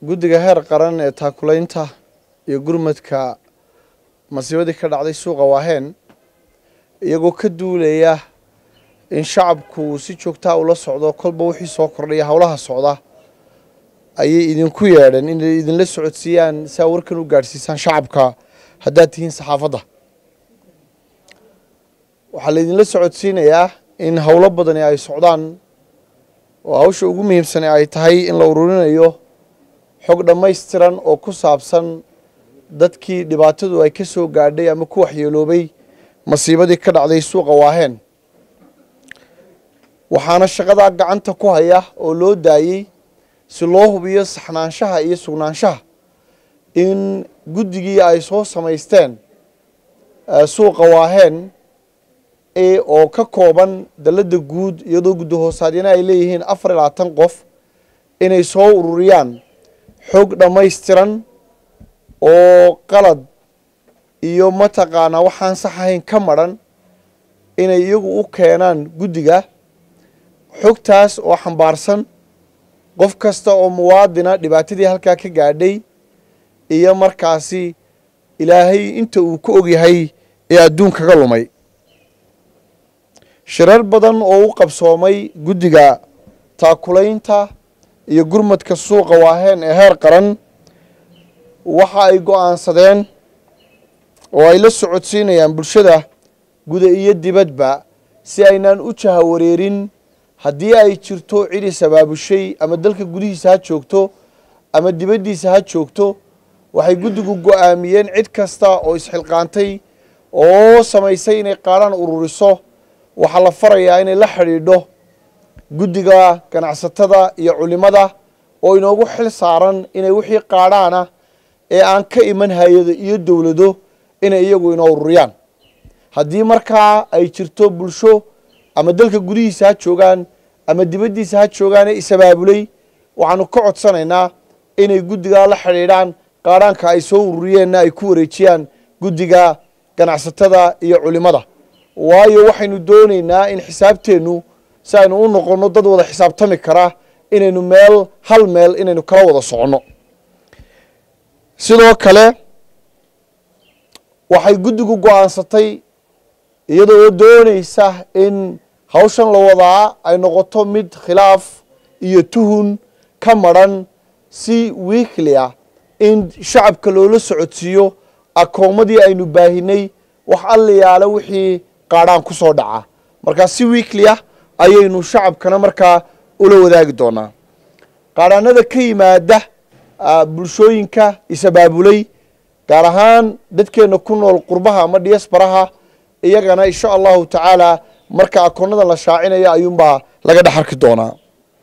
guddiga heer qaran ee taakulaynta iyo gurmadka masiibadii ka dhacday suuqa waaheen iyagoo ka duulaya in shacabku si joogtaa ula socdo kolba wixii soo kordhaya howlaha socda ayay idinku yeedheen inay idinla socodsiiyaan si aa warkan u gaadhsiisaan shacabka haddaad tihiin saxaafadda waxaa laydinla socodsiinayaa in howlo badani ay socdaan oo hawsha ugu muhiimsane ay tahay in la ururinayo xog dhammaystiran oo ku saabsan dadkii dhibaatadu ay ka soo gaadhay ama ku waxyeeloobay masiibadii ka dhacday suuqa waaheen waxaana shaqadaa gacanta ku haya oo loo daayey si loo hubiyo saxnaanshaha iyo sugnaanshaha in guddigii ay soo samaysteen suuqa waaheen oo ka kooban dalladda guud iyadoo guddi hoosaadyana ay leeyihiin afar iyo labaatan qof inay soo ururiyaan xog dhammaystiran oo qalad iyo mataqaanaa waxaan sax ahayn ka madran inay iyagu u keenaan guddiga xogtaas oo xambaarsan qof kasta oo muwaadina dhibaatadii halkaa ka gaadhay iyo markaasi ilaahay inta uu ka ogyahay ee adduunkaga lumay shirar badan oo u qabsoomay guddiga taakulaynta iyo gurmadka suuqa waaheen ee heer qaran waxa ay go-aansadeen oo ay la socodsiinayaan bulshada guda iyo dibadba si aynaan u jahawareerin haddii ay jirto cidii sabaabushay ama dalka gudihiisa ha joogto ama dibaddiisa ha joogto waxay guddigu go-aamiyeen cid kasta oo isxilqaantay oo samaysay inay qaadhaan ururiso waxaa la farayaa inay la xidhiidho guddiga ganacsatada iyo culimada oo inoogu xil saaran inay wixii qaadhaana ee aan ka iman hay-ado iyo dowlado inay iyagu inoo ururiyaan haddii markaa ay jirto bulsho ama dalka gudihiisa ha joogaan ama dibaddiisa ha joogaane isabaabulay waxaanu ka codsanaynaa inay guddigaa la xidhiidhaan qaadhaanka ay soo ururiyeenna ay ku wareejiyaan guddiga ganacsatada iyo culimada waayo waxaynu doonaynaa in xisaabteennu si aynu u noqonno dad wada xisaabtami kara inaynu meel hal meel inaynu kala wada soconno sidoo kale waxay guddigu go-aansatay iyada oo doonaysa in hawshan la wadaa ay noqoto mid khilaaf iyo tuhun ka madran si wiikli ah in shacabka loola socodsiiyo akoomadii aynu baahinay wax allayaala wixii qaadhaan ku soo dhaca markaa si wiikli ah ayaynu shacabkana markaa ula wadaagi doonaa qaadhaanada ka yimaada bulshooyinka isabaabulay gaar ahaan dadkeenna ku nool qurbaha ama diasbaraha iyagana insha allahu tacaala marka akoonnadan la shaacinayo ayuunbaa laga dhex arki doonaa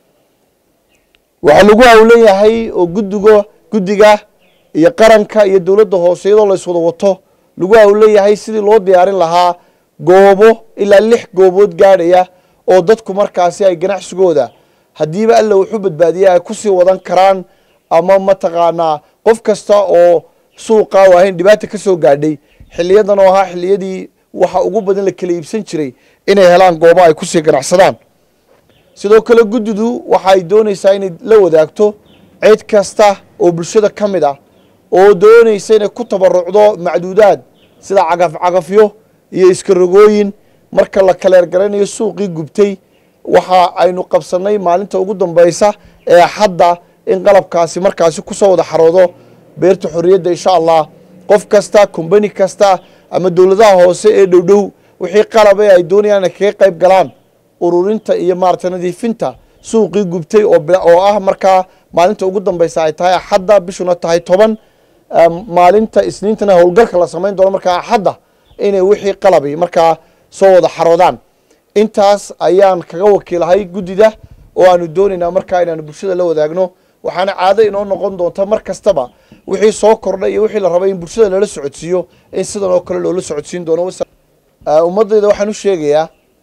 waxaa lagu hawlan yahay oo guddiga guddiga iyo qaranka iyo dowladda hoose iyadoo la iswada wato lagu hawlan yahay sidii loo diyaarin lahaa goobo ilaa lix goobood gaadhaya oo dadku markaasi ay ganacsigooda haddiiba alla wuxuu badbaadiya ay kusii wadan karaan ama mataqaanaa qof kasta oo suuqa waahayn dhibaata ka soo gaadhay xiliyadan oo ahaa xiliyadii waxa ugu badan la kala iibsan jiray inay helaan goobo ay kusii ganacsadaan sidoo kale guddidu waxa ay doonaysaa inay la wadaagto cid kasta oo bulshada ka mid ah oo doonaysa inay ku tabarucdo macduudaad sida cagaf cagafyo iyo iskarogooyin marka la kaleergaraynayo suuqii gubtay waxa aynu qabsanay maalinta ugu dambeysa ee axadda in qalabkaasi markaasi kusoo wada xaroodo beerta xorriyadda insha allah qof kasta kombani kasta ama dowladaha hoose ee dhowdhow wixii qalab ee ay doonayaan inay kaga qayb galaan ururinta iyo maarata nadiifinta suuqii gubtay oo ah markaa maalinta ugu dambeysa ay tahay axadda bishuna tahay toban maalinta isniintana howlgalka la samayn doono markaa axadda inay wixii qalabi markaa soo wada xaroodaan intaas ayaan kaga wakiilahay guddida oo aanu doonaynaa markaa inaanu bulshada la wadaagno waxaana caado inoo noqon doonta mar kastaba wixii soo kordhay iyo wixii la rabay in bulshada lala socodsiiyo in sidan oo kale loola socodsiin doono ummaddayda waxaan u sheegayaa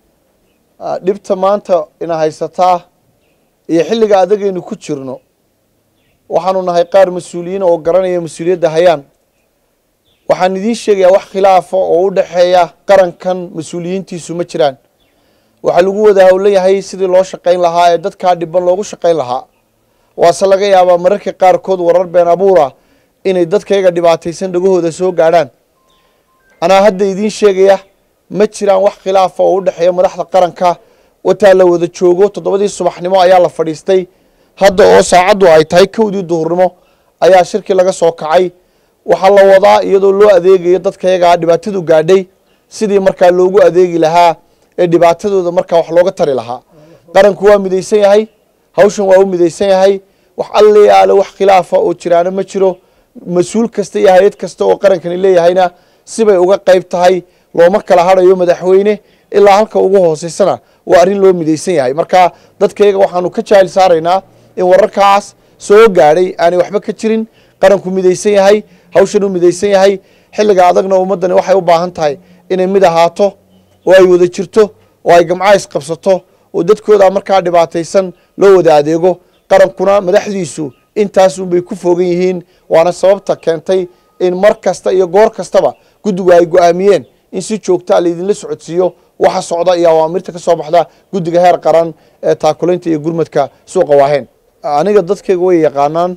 dhibta maanta ina haysataa iyo xilliga adagaynu ku jirno waxaanu nahay qaar mas-uuliyiin oo garanaya mas-uuliyadda hayaan waxaan idiin sheegayaa wax khilaafa oo u dhexeeya qarankan mas-uuliyiintiisu ma jiraan waxaa lagu wada howlan yahay sidii loo shaqayn lahaa ee dadkaa dhiban loogu shaqayn lahaa waase laga yaabaa mararka qaarkood warar been abuura inay dadkayaga dhibaataysan dhagahooda soo gaadhaan anaa hadda idiin sheegaya ma jiraan wax khilaafa oo u dhexeeya madaxda qaranka wataa la wada joogo toddobadii subaxnimo ayaa la fadhiistay hadda oo saacaddu ay tahay kowdii duhurnimo ayaa shirkii laga soo kacay waxaa la wadaa iyadoo loo adeegayo dadkayagaa dhibaatadu gaadhay sidii markaa loogu adeegi lahaa ee dhibaatadooda markaa wax looga tari lahaa qaranku waa midaysan yahay hawshan waa u midaysan yahay wax alle aale wax khilaafa oo jiraana ma jiro mas-uul kasta iyo hay-ad kasta oo qarankani leeyahayna sibay uga qayb tahay looma kala hadhayo madaxweyne ilaa halka ugu hooseysana waa arrin loo midaysan yahay marka dadkayaga waxaanu ka jaahil saaraynaa in wararkaas soo gaadhay aanay waxba ka jirin qaranku midaysan yahay hawshan u midaysan yahay xilliga adagna ummaddani waxay u baahan tahay inay mid ahaato oo ay wada jirto oo ay gamcays qabsato oo dadkooda markaa dhibaataysan loo wada adeego qarankuna madaxdiisu intaasunbay ku fogan yihiin waana sababta keentay in mar kasta iyo goor kastaba guddigu ay go-aamiyeen in si joogtaa laydinla socodsiiyo waxa socda iyo awaamirta ka soo baxda guddiga heer qaran ee taakulaynta iyo gurmadka suuqa waaheen aniga dadkayga way yaqaanaan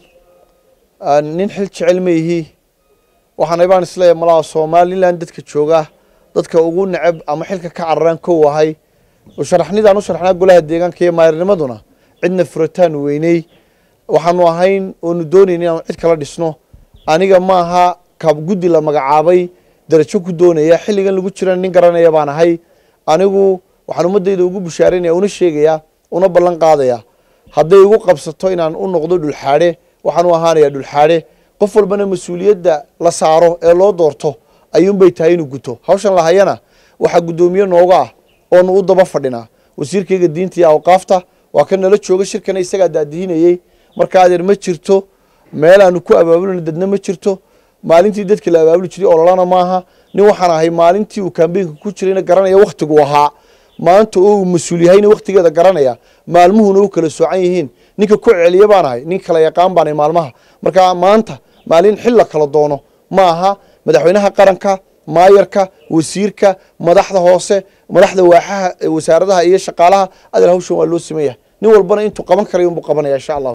nin xil jecel ma ihi waxaana baan isleeyahay malaha somalilan dadka jooga dadka ugu neceb ama xilka ka cararaan kow ahay oo sharaxnidaan u sharaxnaa golaha deegaanka iyo maayarnimaduna cidna furataanu weyney waxaanu ahayn oonu doonayn inaanu cid kala dhisno aniga maaha kab guddi la magacaabay darajo ku doonaya xilligan lagu jira nin garanaya baan ahay anigu waxaan ummadayda ugu bushaaraynaya una sheegaya una ballan qaadaya hadday igu qabsato inaan u noqdo dhulxaadhe waxaan u ahaanaya dhulxaadhe qof walbana mas-uuliyadda la saaro ee loo doorto ayuunbay tahay inuu guto hawshan lahayana waxaa guddoomiye nooga ah oonu u daba fadhinaa wasiirkayga diinta iyo awqaafta waa ka nala jooga shirkana isagaa daadihinayey marka adeer ma jirto meel aanu ku abaabulina dadna ma jirto maalintii dadkii la abaabuli jiray ololana maaha nin waxaan ahay maalintii uu kambeynka ku jirayna garanaya wakhtigu ahaa maanta oo uu mas-uul yahayna wakhtigeeda garanaya maalmuhuna u kala soocan yihiin ninka ku celiya baan ahay nin kala yaqaan baanay maalmaha marka maanta maalin xil la kala doono ma aha madaxweynaha qaranka maayarka wasiirka madaxda hoose madaxda waaxaha wasaaradaha iyo shaqaalaha adal hawshan waa loo sameeyahay nin walbana intuu qaban karay unbuu qabanaya insha allah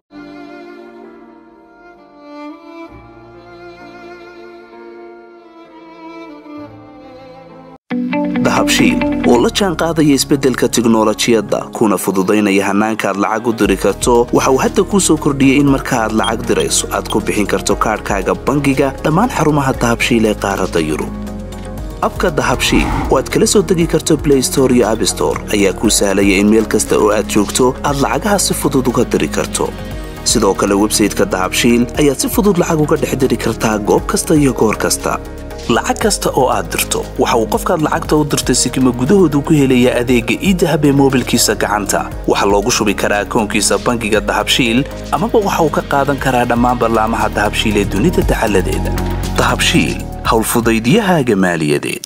dahabshiil oo la jaan qaadaya isbeddelka tiknolojiyadda kuna fududaynaya hannaanka aad lacag u diri karto waxa uu hadda kuu soo kordhiyey in marka aad lacag dirayso aad ku bixin karto kaadhkaaga bangiga dhammaan xarumaha dahabshiil ee qaaradda yurub abka dahabshiil oo aad kala soo degi karto blay store iyo abstore ayaa kuu sahlaya in meel kasta oo aad joogto aad lacagaha si fudud uga diri karto sidoo kale websayteka dahabshiil ayaad si fudud lacag uga dhex diri kartaa goob kasta iyo goor kasta lacag kasta oo aad dirto waxa uu qofkaad lacagta u dirtay sikima gudahoodu ku helayaa adeegga iidahab ee moobilkiisa gacanta waxaa loogu shubi karaa akoonkiisa bangiga dahabshiil amaba waxa uu ka qaadan karaa dhammaan ballaamaha dahabshiil ee dunida dacaladeeda dahabshiil howlfudaydyahaaga maaliyadeed